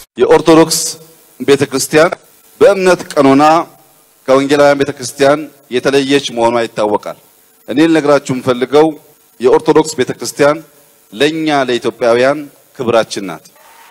የኦርቶዶክስ ቤተ ክርስቲያን በእምነት ቀኖና ከወንጌላውያን ቤተ ክርስቲያን የተለየች መሆኗ ይታወቃል። እኔ ልነግራችሁ የምፈልገው የኦርቶዶክስ ቤተ ክርስቲያን ለኛ ለኢትዮጵያውያን ክብራችን ናት።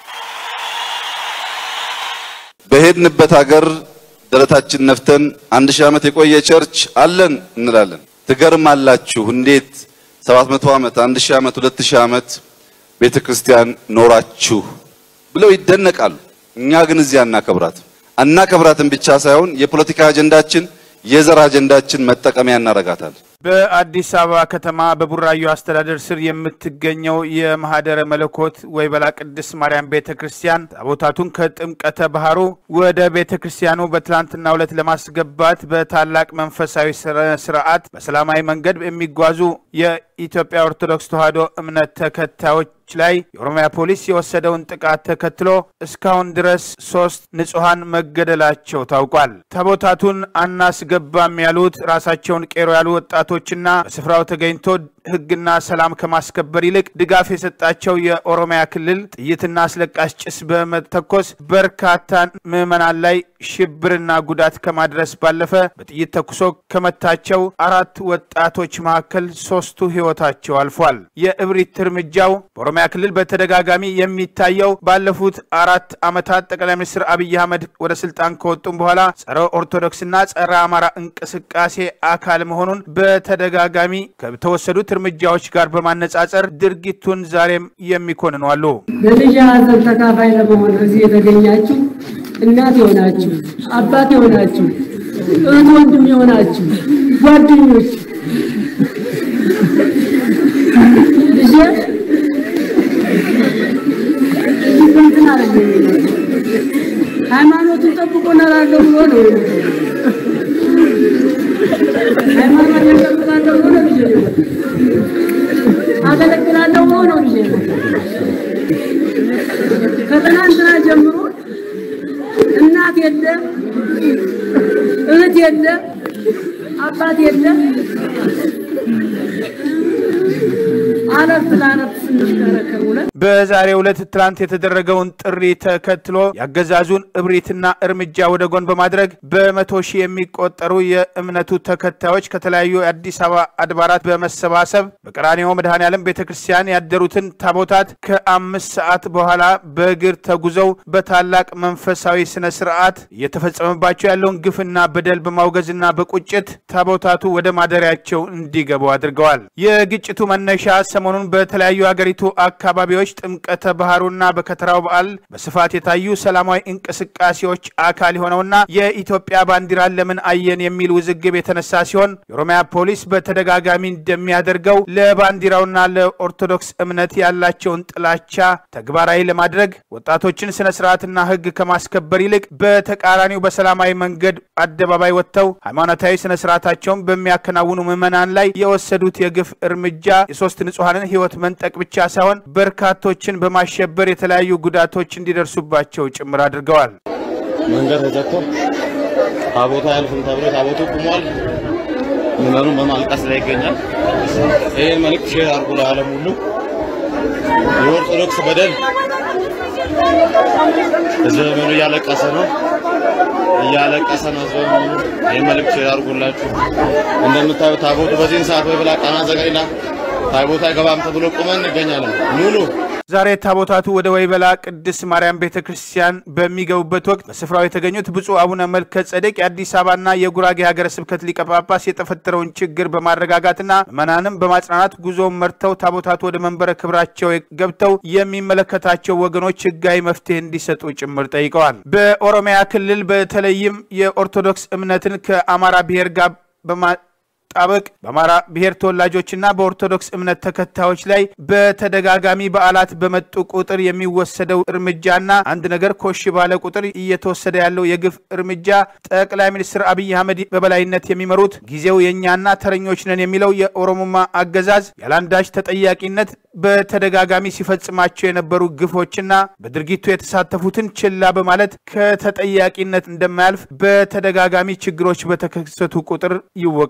በሄድንበት ሀገር ደረታችን ነፍተን አንድ ሺህ ዓመት የቆየ ቸርች አለን እንላለን። ትገርማላችሁ እንዴት 700 ዓመት፣ 1000 ዓመት፣ 2000 ዓመት ቤተ ክርስቲያን ኖራችሁ ብለው ይደነቃሉ። እኛ ግን እዚህ አናከብራትም። አናከብራትም ብቻ ሳይሆን የፖለቲካ አጀንዳችን የዘር አጀንዳችን መጠቀሚያ እናረጋታለን። በአዲስ አበባ ከተማ በቡራዩ አስተዳደር ስር የምትገኘው የማህደረ መለኮት ወይበላ ቅድስት ማርያም ቤተ ክርስቲያን ታቦታቱን ከጥምቀተ ባህሩ ወደ ቤተ ክርስቲያኑ በትላንትናው ዕለት ለማስገባት በታላቅ መንፈሳዊ ስርዓት በሰላማዊ መንገድ የሚጓዙ የኢትዮጵያ ኦርቶዶክስ ተዋሕዶ እምነት ተከታዮች ላይ የኦሮሚያ ፖሊስ የወሰደውን ጥቃት ተከትሎ እስካሁን ድረስ ሶስት ንጹሐን መገደላቸው ታውቋል። ታቦታቱን አናስገባም ያሉት ራሳቸውን ቄሮ ያሉ ወጣቶችና በስፍራው ተገኝቶ ሕግና ሰላም ከማስከበር ይልቅ ድጋፍ የሰጣቸው የኦሮሚያ ክልል ጥይትና አስለቃሽ ጭስ በመተኮስ በርካታ ምዕመናን ላይ ሽብርና ጉዳት ከማድረስ ባለፈ በጥይት ተኩሶ ከመታቸው አራት ወጣቶች መካከል ሶስቱ ሕይወታቸው አልፏል። የእብሪት እርምጃው በኦሮሚያ ክልል በተደጋጋሚ የሚታየው ባለፉት አራት ዓመታት ጠቅላይ ሚኒስትር አብይ አህመድ ወደ ስልጣን ከወጡም በኋላ ጸረ ኦርቶዶክስና ጸረ አማራ እንቅስቃሴ አካል መሆኑን በተደጋጋሚ ከተወሰዱት እርምጃዎች ጋር በማነጻጸር ድርጊቱን ዛሬም የሚኮንኑ አሉ። በልጅ ሐዘን ተካፋይ ለመሆን እዚህ የተገኛችሁ እናት የሆናችሁ አባት የሆናችሁ እህት ወንድም የሆናችሁ ጓደኞች ልጄ እንትን አለ ሃይማኖቱን ጠብቆ እኖራለሁ ብሎ ነው ሃይማኖቱን ጠብቃለሁ ብሎ ነው ልጄ አገለግላለሁ ብሎ ነው ልጄ ከትናንትና ጀምሮ እናት የለ እህት የለ አባት የለ አለፍ ለአለፍ ስንሽከረከር ውለን በዛሬው ዕለት ትላንት የተደረገውን ጥሪ ተከትሎ ያገዛዙን እብሪትና እርምጃ ወደ ጎን በማድረግ በመቶ ሺህ የሚቆጠሩ የእምነቱ ተከታዮች ከተለያዩ የአዲስ አበባ አድባራት በመሰባሰብ በቀራንዮ መድኃኔዓለም ቤተ ክርስቲያን ያደሩትን ታቦታት ከአምስት ሰዓት በኋላ በእግር ተጉዘው በታላቅ መንፈሳዊ ስነ ስርዓት እየተፈጸመባቸው ያለውን ግፍና በደል በማውገዝና በቁጭት ታቦታቱ ወደ ማደሪያቸው እንዲገቡ አድርገዋል። የግጭቱ መነሻ ሰሞኑን በተለያዩ ሀገሪቱ አካባቢዎች ጥምቀተ ባህሩና በከተራው በዓል በስፋት የታዩ ሰላማዊ እንቅስቃሴዎች አካል የሆነውና የኢትዮጵያ ባንዲራን ለምን አየን የሚል ውዝግብ የተነሳ ሲሆን የኦሮሚያ ፖሊስ በተደጋጋሚ እንደሚያደርገው ለባንዲራውና ለኦርቶዶክስ እምነት ያላቸውን ጥላቻ ተግባራዊ ለማድረግ ወጣቶችን ስነ ስርዓትና ሕግ ከማስከበር ይልቅ በተቃራኒው በሰላማዊ መንገድ አደባባይ ወጥተው ሃይማኖታዊ ስነ ስርዓታቸውን በሚያከናውኑ ምዕመናን ላይ የወሰዱት የግፍ እርምጃ የሶስት ንጹሐንን ሕይወት መንጠቅ ብቻ ሳይሆን በርካቶችን በማሸበር የተለያዩ ጉዳቶች እንዲደርሱባቸው ጭምር አድርገዋል። መንገድ ተዘግቶ ታቦታ ያልፍም ተብሎ ታቦቱ ቁሟል። ምዕመኑ በማልቀስ ላይ ይገኛል። ይህን መልእክት ሼር አድርጉ ለዓለም ሁሉ። የኦርቶዶክስ በደል ህዝበ ምዕመኑ እያለቀሰ ነው እያለቀሰ ነው ህዝበ ምዕመኑ። ይህን መልእክት ሼር አድርጉላችሁ። እንደምታዩት ታቦቱ በዚህን ሰዓት ወይ ብላ ቃና ዘገሊላ ታቦታ አይገባም ተብሎ ቁመን እንገኛለን። ኑኑ ዛሬ ታቦታቱ ወደ ወይበላ ቅድስት ማርያም ቤተ ክርስቲያን በሚገቡበት ወቅት በስፍራው የተገኙት ብፁዕ አቡነ መልከ ጸደቅ የአዲስ አበባና የጉራጌ ሀገረ ስብከት ሊቀ ጳጳስ የተፈጠረውን ችግር በማረጋጋትና ምዕመናንም በማጽናናት ጉዞውን መርተው ታቦታቱ ወደ መንበረ ክብራቸው ገብተው የሚመለከታቸው ወገኖች ህጋዊ መፍትሄ እንዲሰጡ ጭምር ጠይቀዋል። በኦሮሚያ ክልል በተለይም የኦርቶዶክስ እምነትን ከአማራ ብሔር ጋር በማ ጣበቅ በአማራ ብሔር ተወላጆችና በኦርቶዶክስ እምነት ተከታዮች ላይ በተደጋጋሚ በዓላት በመጡ ቁጥር የሚወሰደው እርምጃና አንድ ነገር ኮሽ ባለ ቁጥር እየተወሰደ ያለው የግፍ እርምጃ ጠቅላይ ሚኒስትር አብይ አህመድ በበላይነት የሚመሩት ጊዜው የእኛና ተረኞች ነን የሚለው የኦሮሞማ አገዛዝ ያለአንዳች ተጠያቂነት በተደጋጋሚ ሲፈጽማቸው የነበሩ ግፎችና በድርጊቱ የተሳተፉትን ችላ በማለት ከተጠያቂነት እንደማያልፍ በተደጋጋሚ ችግሮች በተከሰቱ ቁጥር ይወቀሳል።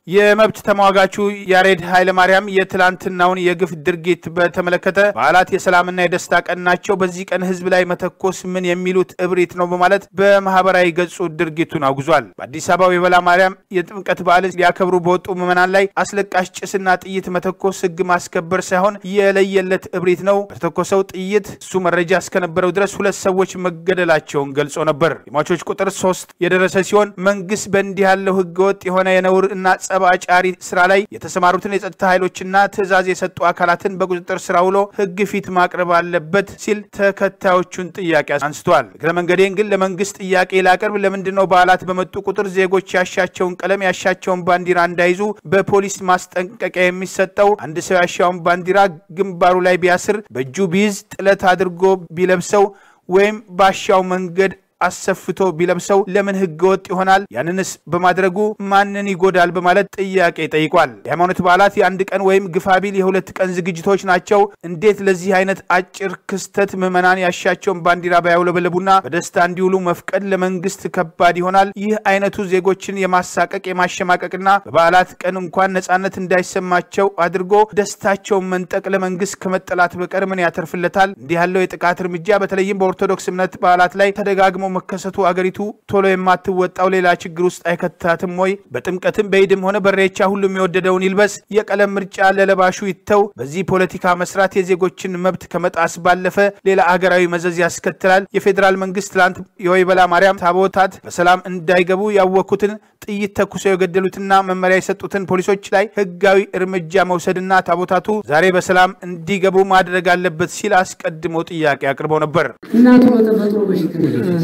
የመብት ተሟጋቹ ያሬድ ኃይለማርያም የትላንትናውን የግፍ ድርጊት በተመለከተ በዓላት የሰላምና የደስታ ቀን ናቸው፣ በዚህ ቀን ህዝብ ላይ መተኮስ ምን የሚሉት እብሪት ነው በማለት በማህበራዊ ገጹ ድርጊቱን አውግዟል። በአዲስ አበባ የበላ ማርያም የጥምቀት በዓልን ሊያከብሩ በወጡ ምዕመናን ላይ አስለቃሽ ጭስና ጥይት መተኮስ ህግ ማስከበር ሳይሆን የለየለት እብሪት ነው። በተተኮሰው ጥይት እሱ መረጃ እስከነበረው ድረስ ሁለት ሰዎች መገደላቸውን ገልጾ ነበር። የሟቾች ቁጥር ሶስት የደረሰ ሲሆን መንግስት በእንዲህ ያለው ህገወጥ የሆነ የነውር እና ጸብ አጫሪ ስራ ላይ የተሰማሩትን የጸጥታ ኃይሎችና ትዕዛዝ የሰጡ አካላትን በቁጥጥር ስራ ውሎ ህግ ፊት ማቅረብ አለበት ሲል ተከታዮቹን ጥያቄ አንስቷል። እግረ መንገዴን ግን ለመንግስት ጥያቄ ላቀርብ፣ ለምንድን ነው በዓላት በመጡ ቁጥር ዜጎች ያሻቸውን ቀለም ያሻቸውን ባንዲራ እንዳይዙ በፖሊስ ማስጠንቀቂያ የሚሰጠው? አንድ ሰው ያሻውን ባንዲራ ግንባሩ ላይ ቢያስር፣ በእጁ ቢይዝ፣ ጥለት አድርጎ ቢለብሰው ወይም ባሻው መንገድ አሰፍቶ ቢለብሰው ለምን ህገ ወጥ ይሆናል? ያንንስ በማድረጉ ማንን ይጎዳል? በማለት ጥያቄ ጠይቋል። የሃይማኖት በዓላት የአንድ ቀን ወይም ግፋቢል የሁለት ቀን ዝግጅቶች ናቸው። እንዴት ለዚህ አይነት አጭር ክስተት ምዕመናን ያሻቸውን ባንዲራ ባያውለበለቡና በደስታ እንዲውሉ መፍቀድ ለመንግስት ከባድ ይሆናል? ይህ አይነቱ ዜጎችን የማሳቀቅ የማሸማቀቅና በበዓላት ቀን እንኳን ነጻነት እንዳይሰማቸው አድርጎ ደስታቸውን መንጠቅ ለመንግስት ከመጠላት በቀር ምን ያተርፍለታል? እንዲህ ያለው የጥቃት እርምጃ በተለይም በኦርቶዶክስ እምነት በዓላት ላይ ተደጋግሞ መከሰቱ አገሪቱ ቶሎ የማትወጣው ሌላ ችግር ውስጥ አይከታትም ወይ? በጥምቀትም በኢድም ሆነ በሬቻ ሁሉም የወደደውን ይልበስ፣ የቀለም ምርጫ ለለባሹ ይተው። በዚህ ፖለቲካ መስራት የዜጎችን መብት ከመጣስ ባለፈ ሌላ አገራዊ መዘዝ ያስከትላል። የፌዴራል መንግስት ትላንት የወይበላ ማርያም ታቦታት በሰላም እንዳይገቡ ያወኩትን ጥይት ተኩሰው የገደሉትና መመሪያ የሰጡትን ፖሊሶች ላይ ህጋዊ እርምጃ መውሰድና ታቦታቱ ዛሬ በሰላም እንዲገቡ ማድረግ አለበት ሲል አስቀድሞ ጥያቄ አቅርበው ነበር። እናቱ በተፈጥሮ በሽተኛ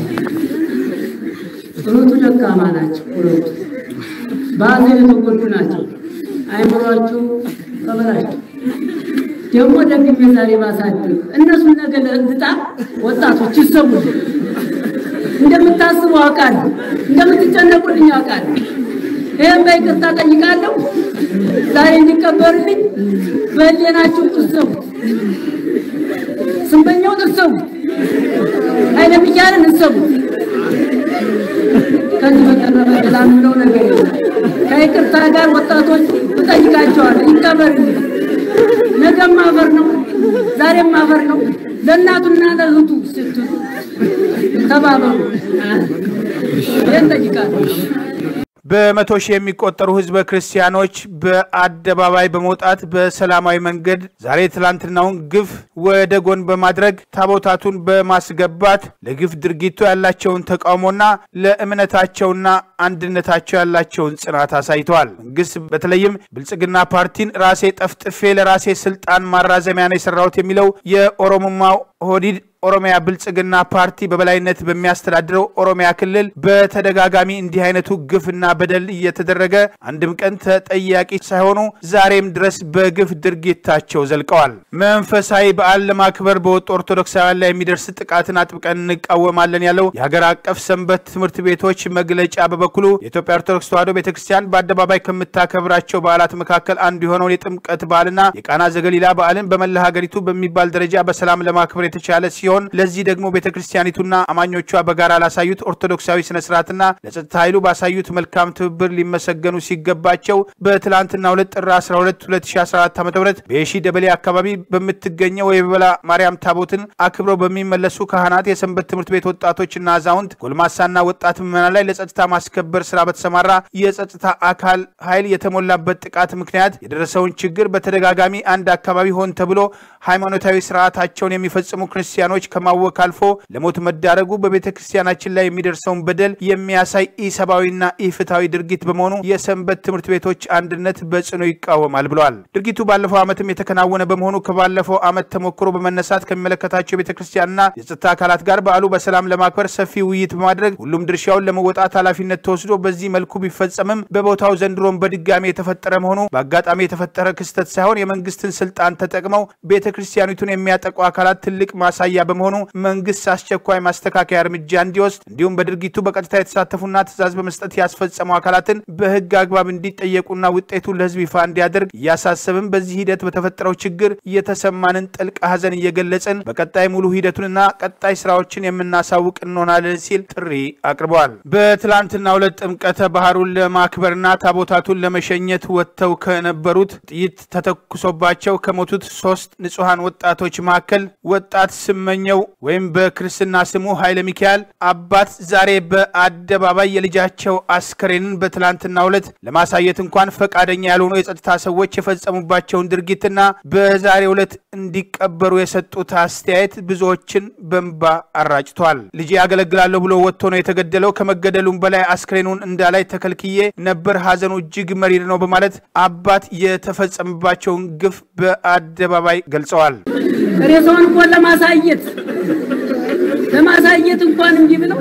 ሁለቱ ደካማ ናቸው። ሁለቱ በሐዘን የተጎዱ ናቸው። አይምሯቸው ተበላሽቶ ደግሞ ደግሜ ዛሬ ባሳድር እነሱን ነገ ለእንድጣ ወጣቶች ይሰሙ እንደምታስቡ አውቃለሁ፣ እንደምትጨነቁልኝ አውቃለሁ። ይህም በይቅርታ ጠይቃለሁ። ዛሬ እንዲቀበርልኝ በህሌናችሁ ጥሰቡ፣ ስንበኛውን እሰቡ፣ ኃይለ ሚካኤልን እሰቡ። ከዚህ በቀረበ ሌላ የምለው ነገር የለም። ከይቅርታ ጋር ወጣቶች እጠይቃቸዋለሁ፣ ይቀበርልኝ። ነገም ማፈር ነው፣ ዛሬም ማፈር ነው። ለእናቱና ለእህቱ ስትሉ ተባበሩ። ይህን ጠይቃለሁ። በመቶ ሺህ የሚቆጠሩ ህዝበ ክርስቲያኖች በአደባባይ በመውጣት በሰላማዊ መንገድ ዛሬ ትላንትናውን ግፍ ወደ ጎን በማድረግ ታቦታቱን በማስገባት ለግፍ ድርጊቱ ያላቸውን ተቃውሞና ለእምነታቸውና አንድነታቸው ያላቸውን ጽናት አሳይተዋል። መንግስት በተለይም ብልጽግና ፓርቲን ራሴ ጠፍጥፌ ለራሴ ስልጣን ማራዘሚያ ነው የሰራሁት የሚለው የኦሮሞማው ኦህዴድ ኦሮሚያ ብልጽግና ፓርቲ በበላይነት በሚያስተዳድረው ኦሮሚያ ክልል በተደጋጋሚ እንዲህ አይነቱ ግፍና በደል እየተደረገ አንድም ቀን ተጠያቂ ሳይሆኑ ዛሬም ድረስ በግፍ ድርጊታቸው ዘልቀዋል። መንፈሳዊ በዓል ለማክበር በወጡ ኦርቶዶክሳውያን ላይ የሚደርስ ጥቃትን አጥብቀን እንቃወማለን ያለው የሀገር አቀፍ ሰንበት ትምህርት ቤቶች መግለጫ በበኩሉ የኢትዮጵያ ኦርቶዶክስ ተዋሕዶ ቤተክርስቲያን በአደባባይ ከምታከብራቸው በዓላት መካከል አንዱ የሆነውን የጥምቀት በዓልና የቃና ዘገሊላ በዓልን በመላ ሀገሪቱ በሚባል ደረጃ በሰላም ለማክበር የተቻለ ሲሆን ለዚህ ደግሞ ቤተ ክርስቲያኒቱና አማኞቿ በጋራ ላሳዩት ኦርቶዶክሳዊ ስነስርዓትና ለጸጥታ ኃይሉ ባሳዩት መልካም ትብብር ሊመሰገኑ ሲገባቸው በትላንትና ሁለት ጥር 12 2014 ዓ ም በየሺ ደበሌ አካባቢ በምትገኘው የበላ ማርያም ታቦትን አክብረው በሚመለሱ ካህናት፣ የሰንበት ትምህርት ቤት ወጣቶችና አዛውንት፣ ጎልማሳና ወጣት ምዕመናን ላይ ለጸጥታ ማስከበር ስራ በተሰማራ የጸጥታ አካል ኃይል የተሞላበት ጥቃት ምክንያት የደረሰውን ችግር በተደጋጋሚ አንድ አካባቢ ሆን ተብሎ ሃይማኖታዊ ስርዓታቸውን የሚፈጽሙ ክርስቲያኖች ከማወክ አልፎ ለሞት መዳረጉ በቤተ ክርስቲያናችን ላይ የሚደርሰውን በደል የሚያሳይ ኢሰብአዊና ኢፍትሐዊ ድርጊት በመሆኑ የሰንበት ትምህርት ቤቶች አንድነት በጽኑ ይቃወማል ብለዋል። ድርጊቱ ባለፈው ዓመትም የተከናወነ በመሆኑ ከባለፈው ዓመት ተሞክሮ በመነሳት ከሚመለከታቸው የቤተ ክርስቲያንና የጸጥታ አካላት ጋር በዓሉ በሰላም ለማክበር ሰፊ ውይይት በማድረግ ሁሉም ድርሻውን ለመወጣት ኃላፊነት ተወስዶ በዚህ መልኩ ቢፈጸምም በቦታው ዘንድሮም በድጋሚ የተፈጠረ መሆኑ በአጋጣሚ የተፈጠረ ክስተት ሳይሆን የመንግስትን ስልጣን ተጠቅመው ቤተ ክርስቲያኒቱን የሚያጠቁ አካላት ትልቅ ማሳያ በመሆኑ መንግስት አስቸኳይ ማስተካከያ እርምጃ እንዲወስድ እንዲሁም በድርጊቱ በቀጥታ የተሳተፉና ትዕዛዝ በመስጠት ያስፈጸሙ አካላትን በህግ አግባብ እንዲጠየቁና ውጤቱ ለህዝብ ይፋ እንዲያደርግ እያሳሰብን በዚህ ሂደት በተፈጠረው ችግር የተሰማንን ጥልቅ ሐዘን እየገለጽን በቀጣይ ሙሉ ሂደቱንና ቀጣይ ስራዎችን የምናሳውቅ እንሆናለን ሲል ጥሪ አቅርበዋል። በትላንትናው ዕለት ጥምቀተ ባህሩን ለማክበርና ታቦታቱን ለመሸኘት ወጥተው ከነበሩት ጥይት ተተኩሶባቸው ከሞቱት ሶስት ንጹሐን ወጣቶች መካከል ወጣት ስመኘው ወይም በክርስትና ስሙ ኃይለ ሚካኤል አባት ዛሬ በአደባባይ የልጃቸው አስከሬንን በትላንትናው ዕለት ለማሳየት እንኳን ፈቃደኛ ያልሆኑ የጸጥታ ሰዎች የፈጸሙባቸውን ድርጊትና በዛሬው ዕለት እንዲቀበሩ የሰጡት አስተያየት ብዙዎችን በንባ አራጭቷል። ልጄ ያገለግላለሁ ብሎ ወጥቶ ነው የተገደለው። ከመገደሉም በላይ አስክሬኑን እንዳላይ ተከልክዬ ነበር። ሐዘኑ እጅግ መሪር ነው በማለት አባት የተፈጸመባቸውን ግፍ በአደባባይ ገልጸዋል። ሬሳውን እንኳን ለማሳየት ለማሳየት እንኳን እንጂ ብለው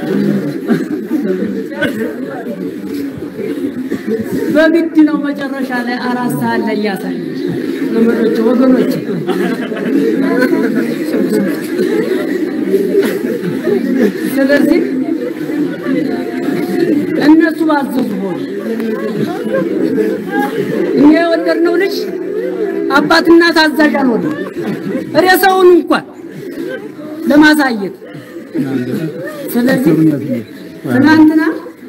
በግድ ነው መጨረሻ ላይ አራት ሰዓት ላይ ያሳይ ዘመዶች ወገኖች ስለዚህ እነሱ ባዘዙ ሆነ እኛ የወለድነው ልጅ አባትና ታዛዥ አልሆነ ሬሳውን እንኳን ለማሳየት ስለዚህ ትናንትና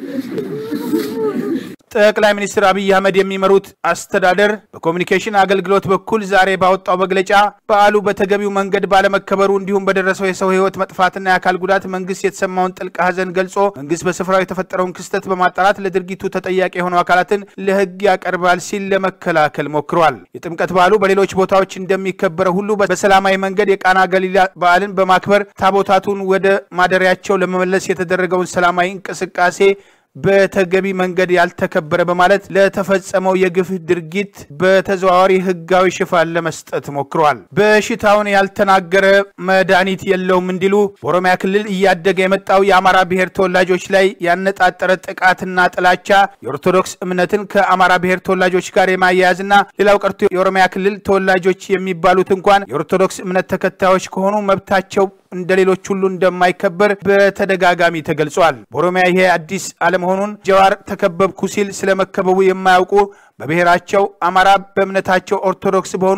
ጠቅላይ ሚኒስትር አብይ አህመድ የሚመሩት አስተዳደር በኮሚኒኬሽን አገልግሎት በኩል ዛሬ ባወጣው መግለጫ በዓሉ በተገቢው መንገድ ባለመከበሩ እንዲሁም በደረሰው የሰው ሕይወት መጥፋትና የአካል ጉዳት መንግስት የተሰማውን ጥልቅ ሐዘን ገልጾ መንግስት በስፍራው የተፈጠረውን ክስተት በማጣራት ለድርጊቱ ተጠያቂ የሆኑ አካላትን ለሕግ ያቀርባል ሲል ለመከላከል ሞክሯል። የጥምቀት በዓሉ በሌሎች ቦታዎች እንደሚከበረው ሁሉ በሰላማዊ መንገድ የቃና ገሊላ በዓልን በማክበር ታቦታቱን ወደ ማደሪያቸው ለመመለስ የተደረገውን ሰላማዊ እንቅስቃሴ በተገቢ መንገድ ያልተከበረ በማለት ለተፈጸመው የግፍ ድርጊት በተዘዋዋሪ ህጋዊ ሽፋን ለመስጠት ሞክረዋል። በሽታውን ያልተናገረ መድኃኒት የለውም እንዲሉ በኦሮሚያ ክልል እያደገ የመጣው የአማራ ብሔር ተወላጆች ላይ ያነጣጠረ ጥቃትና ጥላቻ የኦርቶዶክስ እምነትን ከአማራ ብሔር ተወላጆች ጋር የማያያዝና ሌላው ቀርቶ የኦሮሚያ ክልል ተወላጆች የሚባሉት እንኳን የኦርቶዶክስ እምነት ተከታዮች ከሆኑ መብታቸው እንደ ሌሎች ሁሉ እንደማይከበር በተደጋጋሚ ተገልጿል። በኦሮሚያ ይሄ አዲስ አለመሆኑን ጀዋር ተከበብኩ ሲል ስለመከበቡ የማያውቁ በብሔራቸው አማራ በእምነታቸው ኦርቶዶክስ በሆኑ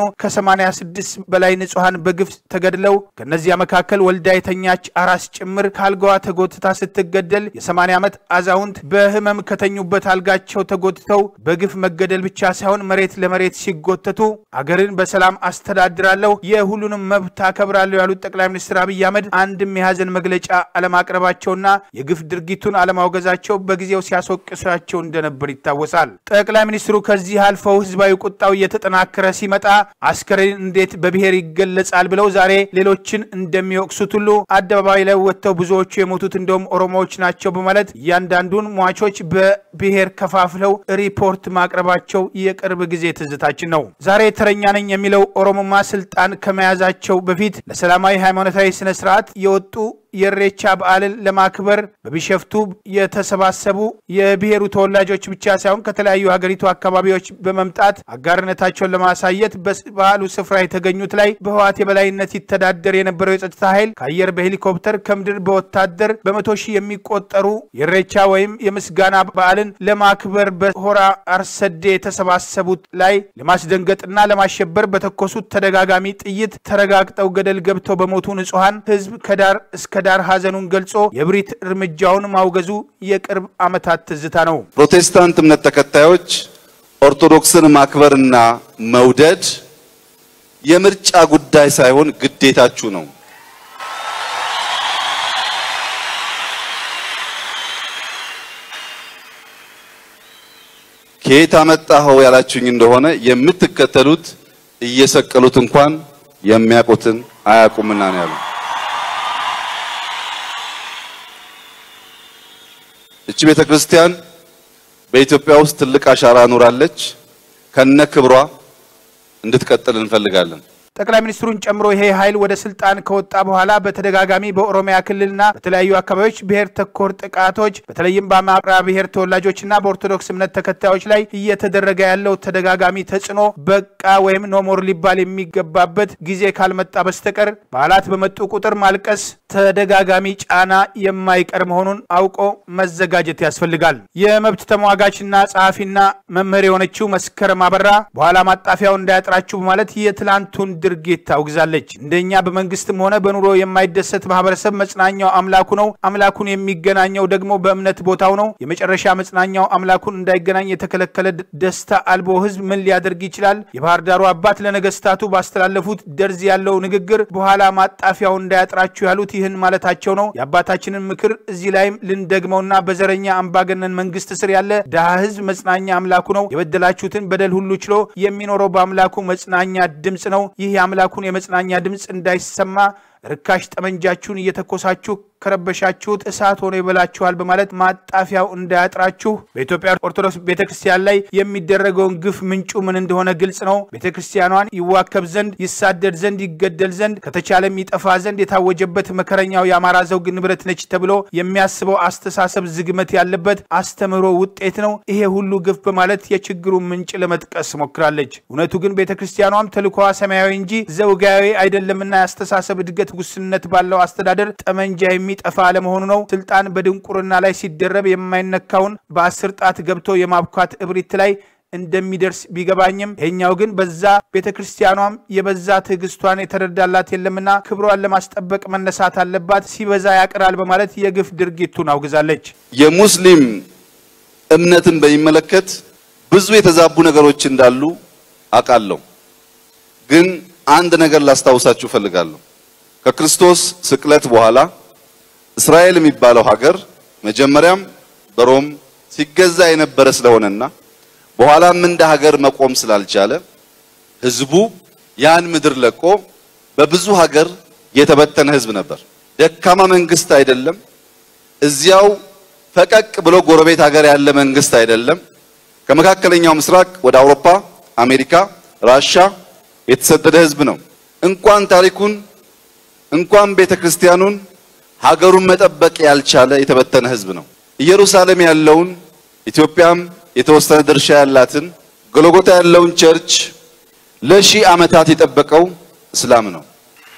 ከ86 በላይ ንጹሐን በግፍ ተገድለው ከእነዚያ መካከል ወልዳ የተኛች አራስ ጭምር ከአልጋዋ ተጎትታ ስትገደል የ80 ዓመት አዛውንት በህመም ከተኙበት አልጋቸው ተጎትተው በግፍ መገደል ብቻ ሳይሆን መሬት ለመሬት ሲጎተቱ አገርን በሰላም አስተዳድራለሁ፣ የሁሉንም መብት አከብራለሁ ያሉት ጠቅላይ ሚኒስትር አብይ አህመድ አንድም የሀዘን መግለጫ አለማቅረባቸውና የግፍ ድርጊቱን አለማውገዛቸው በጊዜው ሲያስወቅሳቸው እንደነበር ይታወሳል። ጠቅላይ ሚኒስትሩ ከዚህ አልፈው ህዝባዊ ቁጣው እየተጠናከረ ሲመጣ አስከሬን እንዴት በብሔር ይገለጻል ብለው ዛሬ ሌሎችን እንደሚወቅሱት ሁሉ አደባባይ ላይ ወጥተው ብዙዎቹ የሞቱት እንደውም ኦሮሞዎች ናቸው በማለት እያንዳንዱን ሟቾች በብሔር ከፋፍለው ሪፖርት ማቅረባቸው የቅርብ ጊዜ ትዝታችን ነው። ዛሬ ተረኛ ነኝ የሚለው ኦሮሞማ ስልጣን ከመያዛቸው በፊት ለሰላማዊ ሃይማኖታዊ ስነ ስርዓት የወጡ የእሬቻ በዓልን ለማክበር በቢሸፍቱ የተሰባሰቡ የብሔሩ ተወላጆች ብቻ ሳይሆን ከተለያዩ ሀገሪቱ አካባቢዎች በመምጣት አጋርነታቸውን ለማሳየት በበዓሉ ስፍራ የተገኙት ላይ በህዋት የበላይነት ይተዳደር የነበረው የጸጥታ ኃይል ከአየር በሄሊኮፕተር ከምድር በወታደር በመቶ ሺህ የሚቆጠሩ የእሬቻ ወይም የምስጋና በዓልን ለማክበር በሆራ አርሰዴ የተሰባሰቡት ላይ ለማስደንገጥና ለማሸበር በተኮሱት ተደጋጋሚ ጥይት ተረጋግጠው ገደል ገብተው በሞቱ ንጹሐን ህዝብ ከዳር እስከ ዳር ሐዘኑን ገልጾ የብሪት እርምጃውን ማውገዙ የቅርብ ዓመታት ትዝታ ነው። ፕሮቴስታንት እምነት ተከታዮች ኦርቶዶክስን ማክበርና መውደድ የምርጫ ጉዳይ ሳይሆን ግዴታችሁ ነው። ከየት አመጣኸው ያላችሁኝ እንደሆነ የምትከተሉት እየሰቀሉት እንኳን የሚያውቁትን አያውቁምና ነው ያሉ። እቺ ቤተ ክርስቲያን በኢትዮጵያ ውስጥ ትልቅ አሻራ ኖራለች። ከነ ክብሯ እንድትቀጥል እንፈልጋለን። ጠቅላይ ሚኒስትሩን ጨምሮ ይሄ ኃይል ወደ ስልጣን ከወጣ በኋላ በተደጋጋሚ በኦሮሚያ ክልልና በተለያዩ አካባቢዎች ብሔር ተኮር ጥቃቶች በተለይም በአማራ ብሔር ተወላጆችና በኦርቶዶክስ እምነት ተከታዮች ላይ እየተደረገ ያለው ተደጋጋሚ ተጽዕኖ በቃ ወይም ኖሞር ሊባል የሚገባበት ጊዜ ካልመጣ በስተቀር በዓላት በመጡ ቁጥር ማልቀስ ተደጋጋሚ ጫና የማይቀር መሆኑን አውቆ መዘጋጀት ያስፈልጋል። የመብት ተሟጋችና ጸሐፊና መምህር የሆነችው መስከረም አበራ በኋላ ማጣፊያው እንዳያጥራችሁ በማለት የትላንቱን ድርጊት ታውግዛለች። እንደኛ በመንግስትም ሆነ በኑሮ የማይደሰት ማህበረሰብ መጽናኛው አምላኩ ነው። አምላኩን የሚገናኘው ደግሞ በእምነት ቦታው ነው። የመጨረሻ መጽናኛው አምላኩን እንዳይገናኝ የተከለከለ ደስታ አልቦ ህዝብ ምን ሊያደርግ ይችላል? የባህር ዳሩ አባት ለነገስታቱ ባስተላለፉት ደርዝ ያለው ንግግር በኋላ ማጣፊያው እንዳያጥራችሁ ያሉት ይህን ማለታቸው ነው። የአባታችንን ምክር እዚህ ላይም ልንደግመውና በዘረኛ አምባገነን መንግስት ስር ያለ ድሃ ህዝብ መጽናኛ አምላኩ ነው። የበደላችሁትን በደል ሁሉ ችሎ የሚኖረው በአምላኩ መጽናኛ ድምፅ ነው። ይህ የአምላኩን የመጽናኛ ድምፅ እንዳይሰማ ርካሽ ጠመንጃችሁን እየተኮሳችሁ ከረበሻችሁት እሳት ሆኖ ይበላችኋል በማለት ማጣፊያው እንዳያጥራችሁ በኢትዮጵያ ኦርቶዶክስ ቤተ ክርስቲያን ላይ የሚደረገውን ግፍ ምንጩ ምን እንደሆነ ግልጽ ነው። ቤተ ክርስቲያኗን ይዋከብ ዘንድ ይሳደድ ዘንድ ይገደል ዘንድ ከተቻለም ይጠፋ ዘንድ የታወጀበት መከረኛው የአማራ ዘውግ ንብረት ነች ተብሎ የሚያስበው አስተሳሰብ ዝግመት ያለበት አስተምህሮ ውጤት ነው። ይሄ ሁሉ ግፍ በማለት የችግሩን ምንጭ ለመጥቀስ ሞክራለች። እውነቱ ግን ቤተ ክርስቲያኗም ተልኳዋ ሰማያዊ እንጂ ዘውጋዊ አይደለምና የአስተሳሰብ እድገት ውስንነት ባለው አስተዳደር ጠመንጃ የሚጠፋ አለመሆኑ ነው። ስልጣን በድንቁርና ላይ ሲደረብ የማይነካውን በአስር ጣት ገብቶ የማብኳት እብሪት ላይ እንደሚደርስ ቢገባኝም ይሄኛው ግን በዛ ቤተ ክርስቲያኗም የበዛ ትዕግስቷን የተረዳላት የለምና ክብሯን ለማስጠበቅ መነሳት አለባት፣ ሲበዛ ያቅራል በማለት የግፍ ድርጊቱን አውግዛለች። የሙስሊም እምነትን በሚመለከት ብዙ የተዛቡ ነገሮች እንዳሉ አውቃለሁ። ግን አንድ ነገር ላስታውሳችሁ እፈልጋለሁ። ከክርስቶስ ስቅለት በኋላ እስራኤል የሚባለው ሀገር መጀመሪያም በሮም ሲገዛ የነበረ ስለሆነና በኋላም እንደ ሀገር መቆም ስላልቻለ ሕዝቡ ያን ምድር ለቆ በብዙ ሀገር የተበተነ ሕዝብ ነበር። ደካማ መንግስት አይደለም። እዚያው ፈቀቅ ብሎ ጎረቤት ሀገር ያለ መንግስት አይደለም። ከመካከለኛው ምስራቅ ወደ አውሮፓ፣ አሜሪካ፣ ራሻ የተሰደደ ሕዝብ ነው። እንኳን ታሪኩን እንኳን ቤተ ክርስቲያኑን ሀገሩን መጠበቅ ያልቻለ የተበተነ ሕዝብ ነው። ኢየሩሳሌም ያለውን ኢትዮጵያም የተወሰነ ድርሻ ያላትን ጎልጎታ ያለውን ቸርች ለሺህ ዓመታት የጠበቀው እስላም ነው።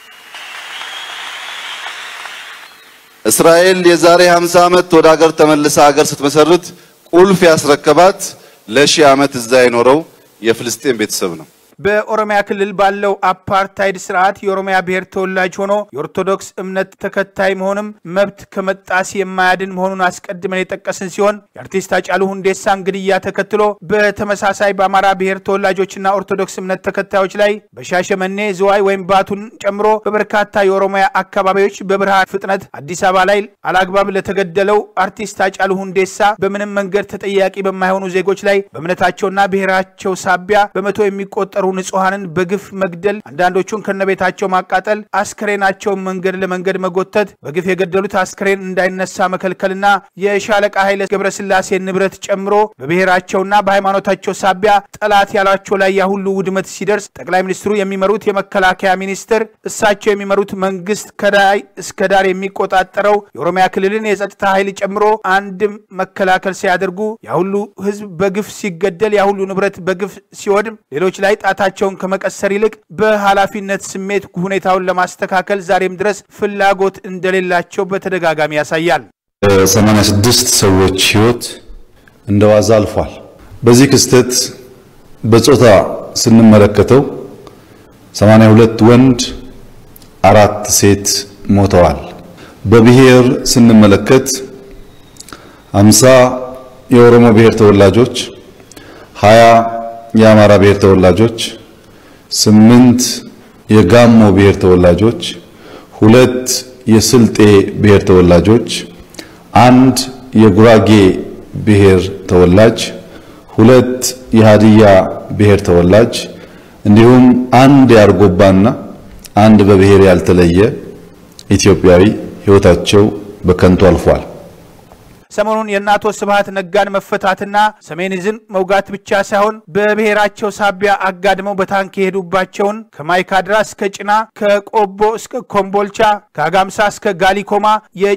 እስራኤል የዛሬ 50 ዓመት ወደ ሀገር ተመልሳ ሀገር ስትመሰርት ቁልፍ ያስረከባት ለሺህ ዓመት እዛ የኖረው የፍልስጤም ቤተሰብ ነው። በኦሮሚያ ክልል ባለው አፓርታይድ ስርዓት የኦሮሚያ ብሔር ተወላጅ ሆኖ የኦርቶዶክስ እምነት ተከታይ መሆንም መብት ከመጣስ የማያድን መሆኑን አስቀድመን የጠቀስን ሲሆን የአርቲስት ሃጫሉ ሁንዴሳን ግድያ ተከትሎ በተመሳሳይ በአማራ ብሔር ተወላጆችና ኦርቶዶክስ እምነት ተከታዮች ላይ በሻሸመኔ ዝዋይ ወይም ባቱን ጨምሮ በበርካታ የኦሮሚያ አካባቢዎች በብርሃን ፍጥነት አዲስ አበባ ላይ አላግባብ ለተገደለው አርቲስት ሃጫሉ ሁንዴሳ በምንም መንገድ ተጠያቂ በማይሆኑ ዜጎች ላይ በእምነታቸውና ብሔራቸው ሳቢያ በመቶ የሚቆጠሩ ንጹሐንን በግፍ መግደል፣ አንዳንዶቹን ከነቤታቸው ማቃጠል፣ አስክሬናቸውን መንገድ ለመንገድ መጎተት፣ በግፍ የገደሉት አስክሬን እንዳይነሳ መከልከልና የሻለቃ ኃይለ ገብረስላሴ ንብረት ጨምሮ በብሔራቸውና በሃይማኖታቸው ሳቢያ ጠላት ያሏቸው ላይ ያ ሁሉ ውድመት ሲደርስ ጠቅላይ ሚኒስትሩ የሚመሩት የመከላከያ ሚኒስቴር እሳቸው የሚመሩት መንግስት ከላይ እስከ ዳር የሚቆጣጠረው የኦሮሚያ ክልልን የጸጥታ ኃይል ጨምሮ አንድም መከላከል ሲያደርጉ ያ ሁሉ ህዝብ በግፍ ሲገደል ያ ሁሉ ንብረት በግፍ ሲወድም ሌሎች ላይ ጣታቸውን ከመቀሰር ይልቅ በኃላፊነት ስሜት ሁኔታውን ለማስተካከል ዛሬም ድረስ ፍላጎት እንደሌላቸው በተደጋጋሚ ያሳያል። ሰማንያ ስድስት ሰዎች ህይወት እንደ ዋዛ አልፏል። በዚህ ክስተት በጾታ ስንመለከተው 82 ወንድ አራት ሴት ሞተዋል። በብሔር ስንመለከት 50 የኦሮሞ ብሔር ተወላጆች፣ 20 የአማራ ብሔር ተወላጆች፣ ስምንት የጋሞ ብሔር ተወላጆች፣ ሁለት የስልጤ ብሔር ተወላጆች፣ አንድ የጉራጌ ብሔር ተወላጅ፣ ሁለት የሃዲያ ብሔር ተወላጅ እንዲሁም አንድ የአርጎባና አንድ በብሔር ያልተለየ ኢትዮጵያዊ ህይወታቸው በከንቱ አልፏል። ሰሞኑን የእነ አቶ ስብሃት ነጋን መፈታትና ሰሜን ዕዝን መውጋት ብቻ ሳይሆን በብሔራቸው ሳቢያ አጋድመው በታንክ የሄዱባቸውን ከማይካድራ እስከ ጭና ከቆቦ እስከ ኮምቦልቻ ከአጋምሳ እስከ ጋሊኮማ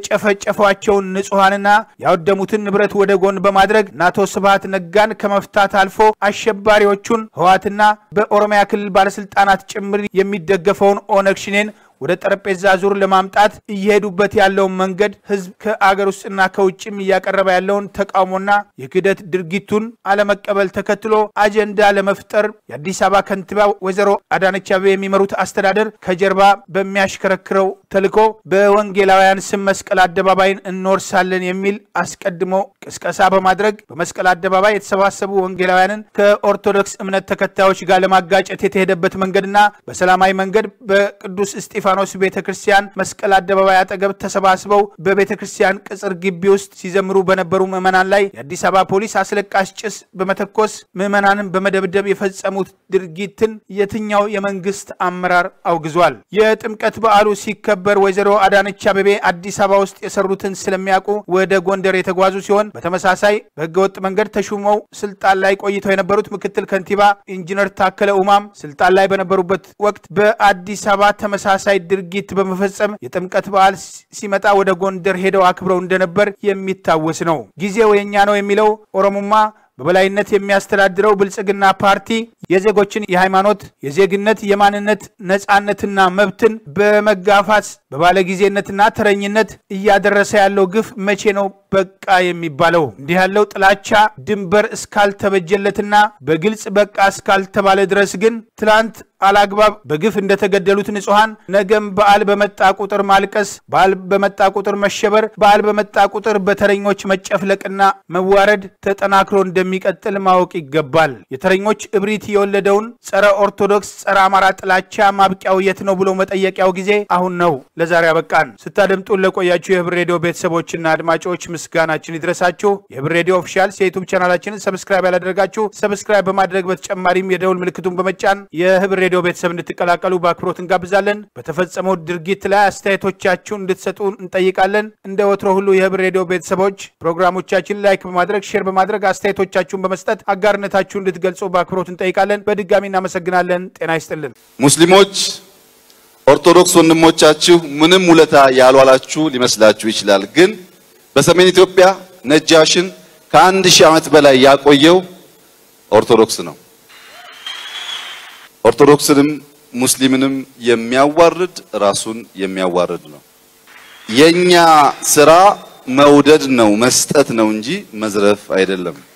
የጨፈጨፏቸውን ንጹሐንና ያወደሙትን ንብረት ወደ ጎን በማድረግ እነ አቶ ስብሃት ነጋን ከመፍታት አልፎ አሸባሪዎቹን ህወሓትና በኦሮሚያ ክልል ባለስልጣናት ጭምር የሚደገፈውን ኦነግ ሽኔን ወደ ጠረጴዛ ዙር ለማምጣት እየሄዱበት ያለውን መንገድ ህዝብ ከአገር ውስጥና ከውጭም እያቀረበ ያለውን ተቃውሞና የክህደት ድርጊቱን አለመቀበል ተከትሎ አጀንዳ ለመፍጠር የአዲስ አበባ ከንቲባ ወይዘሮ አዳነች አቤቤ የሚመሩት አስተዳደር ከጀርባ በሚያሽከረክረው ተልዕኮ በወንጌላውያን ስም መስቀል አደባባይን እንወርሳለን የሚል አስቀድሞ ቅስቀሳ በማድረግ በመስቀል አደባባይ የተሰባሰቡ ወንጌላውያንን ከኦርቶዶክስ እምነት ተከታዮች ጋር ለማጋጨት የተሄደበት መንገድና በሰላማዊ መንገድ በቅዱስ እስጢፋ እስጢፋኖስ ቤተ ክርስቲያን መስቀል አደባባይ አጠገብ ተሰባስበው በቤተ ክርስቲያን ቅጽር ግቢ ውስጥ ሲዘምሩ በነበሩ ምዕመናን ላይ የአዲስ አበባ ፖሊስ አስለቃሽ ጭስ በመተኮስ ምዕመናንን በመደብደብ የፈጸሙት ድርጊትን የትኛው የመንግስት አመራር አውግዟል? የጥምቀት በዓሉ ሲከበር ወይዘሮ አዳነች አቤቤ አዲስ አበባ ውስጥ የሰሩትን ስለሚያውቁ ወደ ጎንደር የተጓዙ ሲሆን በተመሳሳይ በህገወጥ መንገድ ተሹመው ስልጣን ላይ ቆይተው የነበሩት ምክትል ከንቲባ ኢንጂነር ታከለ ኡማም ስልጣን ላይ በነበሩበት ወቅት በአዲስ አበባ ተመሳሳይ ድርጊት በመፈጸም የጥምቀት በዓል ሲመጣ ወደ ጎንደር ሄደው አክብረው እንደነበር የሚታወስ ነው። ጊዜው የኛ ነው የሚለው ኦሮሞማ በበላይነት የሚያስተዳድረው ብልጽግና ፓርቲ የዜጎችን የሃይማኖት፣ የዜግነት፣ የማንነት ነጻነትና መብትን በመጋፋት በባለጊዜነትና ተረኝነት እያደረሰ ያለው ግፍ መቼ ነው በቃ የሚባለው? እንዲህ ያለው ጥላቻ ድንበር እስካልተበጀለትና በግልጽ በቃ እስካልተባለ ድረስ ግን ትላንት አላግባብ በግፍ እንደተገደሉት ንጹሐን ነገም በዓል በመጣ ቁጥር ማልቀስ፣ በዓል በመጣ ቁጥር መሸበር፣ በዓል በመጣ ቁጥር በተረኞች መጨፍለቅና መዋረድ ተጠናክሮ እንደሚቀጥል ማወቅ ይገባል። የተረኞች እብሪት የወለደውን ጸረ ኦርቶዶክስ፣ ጸረ አማራ ጥላቻ ማብቂያው የት ነው ብሎ መጠየቂያው ጊዜ አሁን ነው። ለዛሬ አበቃን። ስታደምጡን ለቆያችሁ የህብር ሬዲዮ ቤተሰቦችና አድማጮች ምስጋናችን ይድረሳችሁ። የህብር ሬዲዮ ኦፊሻል የዩቱብ ቻናላችንን ሰብስክራይብ ያላደረጋችሁ ሰብስክራይብ በማድረግ በተጨማሪም የደውል ምልክቱን በመጫን የህብር ሬዲዮ ቤተሰብ እንድትቀላቀሉ በአክብሮት እንጋብዛለን። በተፈጸመው ድርጊት ላይ አስተያየቶቻችሁን እንድትሰጡ እንጠይቃለን። እንደ ወትሮ ሁሉ የህብር ሬዲዮ ቤተሰቦች ፕሮግራሞቻችን ላይክ በማድረግ ሼር በማድረግ አስተያየቶቻችሁን በመስጠት አጋርነታችሁ እንድትገልጹ በአክብሮት እንጠይቃለን። በድጋሚ እናመሰግናለን። ጤና ይስጥልን። ሙስሊሞች ኦርቶዶክስ ወንድሞቻችሁ ምንም ውለታ ያልዋላችሁ ሊመስላችሁ ይችላል። ግን በሰሜን ኢትዮጵያ ነጃሽን ከአንድ ሺህ ዓመት በላይ ያቆየው ኦርቶዶክስ ነው። ኦርቶዶክስንም ሙስሊምንም የሚያዋርድ ራሱን የሚያዋርድ ነው። የኛ ስራ መውደድ ነው፣ መስጠት ነው እንጂ መዝረፍ አይደለም።